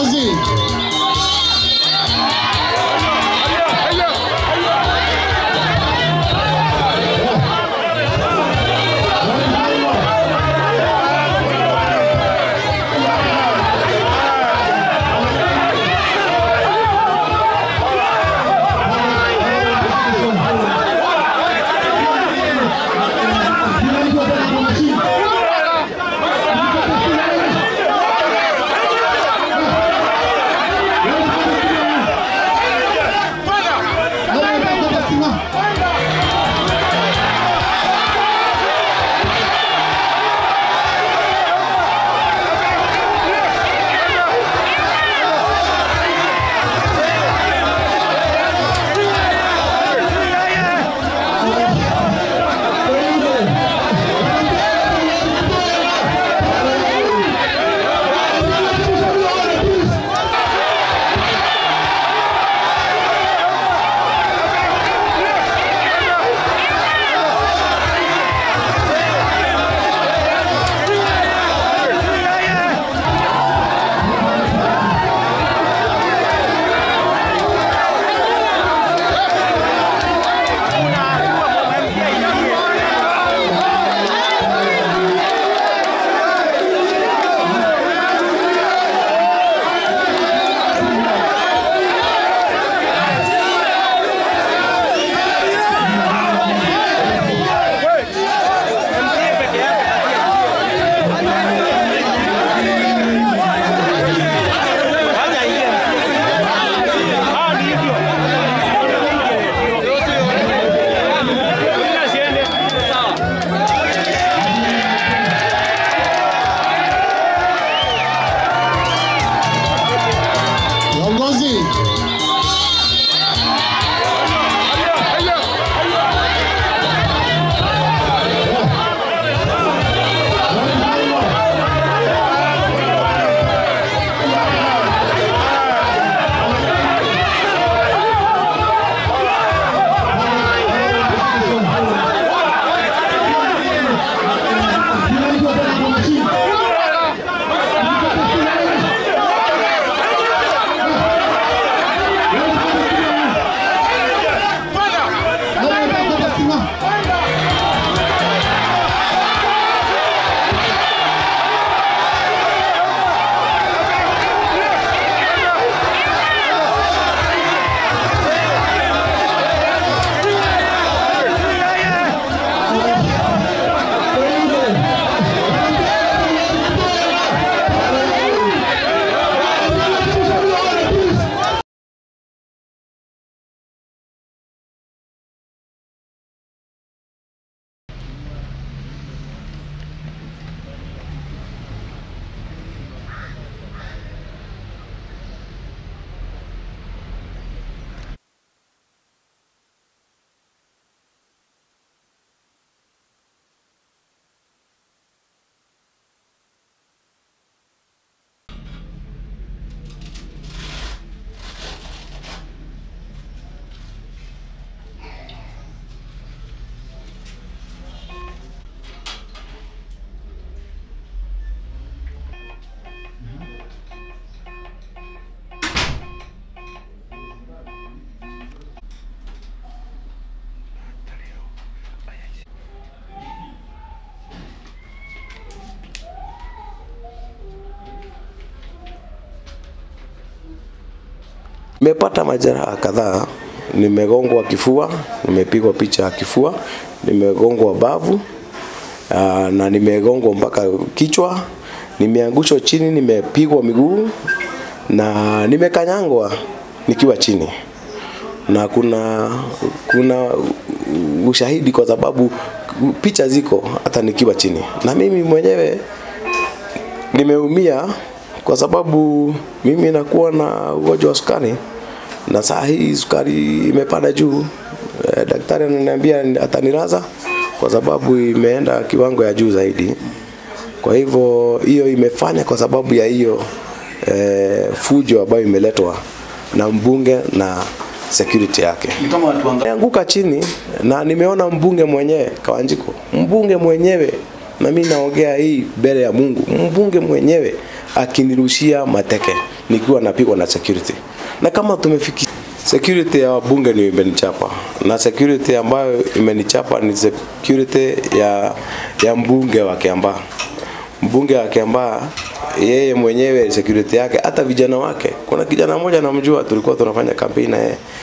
Viongozi, viongozi, Nimepata majeraha kadhaa, nimegongwa kifua, nimepigwa picha ya kifua, nimegongwa bavu aa, na nimegongwa mpaka kichwa, nimeangushwa chini, nimepigwa miguu na nimekanyangwa nikiwa chini, na kuna kuna ushahidi kwa sababu picha ziko hata nikiwa chini, na mimi mwenyewe nimeumia kwa sababu mimi nakuwa na ugonjwa wa sukari na saa hii sukari imepanda juu. E, daktari ananiambia atanilaza kwa sababu imeenda kiwango ya juu zaidi. Kwa hivyo hiyo imefanya kwa sababu ya hiyo e, fujo ambayo imeletwa na mbunge na security yake. Ni kama watu wangapi? Nimeanguka chini na nimeona mbunge mwenyewe Kawanjiko, mbunge mwenyewe, na mimi naongea hii mbele ya Mungu, mbunge mwenyewe akinirushia mateke nikiwa napigwa na security. Na kama tumefiki security ya wabunge ni imenichapa na security ambayo imenichapa ni security ya ya mbunge wa Kiambaa. Mbunge wa Kiambaa yeye mwenyewe security yake, hata vijana wake. Kuna kijana mmoja namjua, tulikuwa tunafanya kampeni na yeye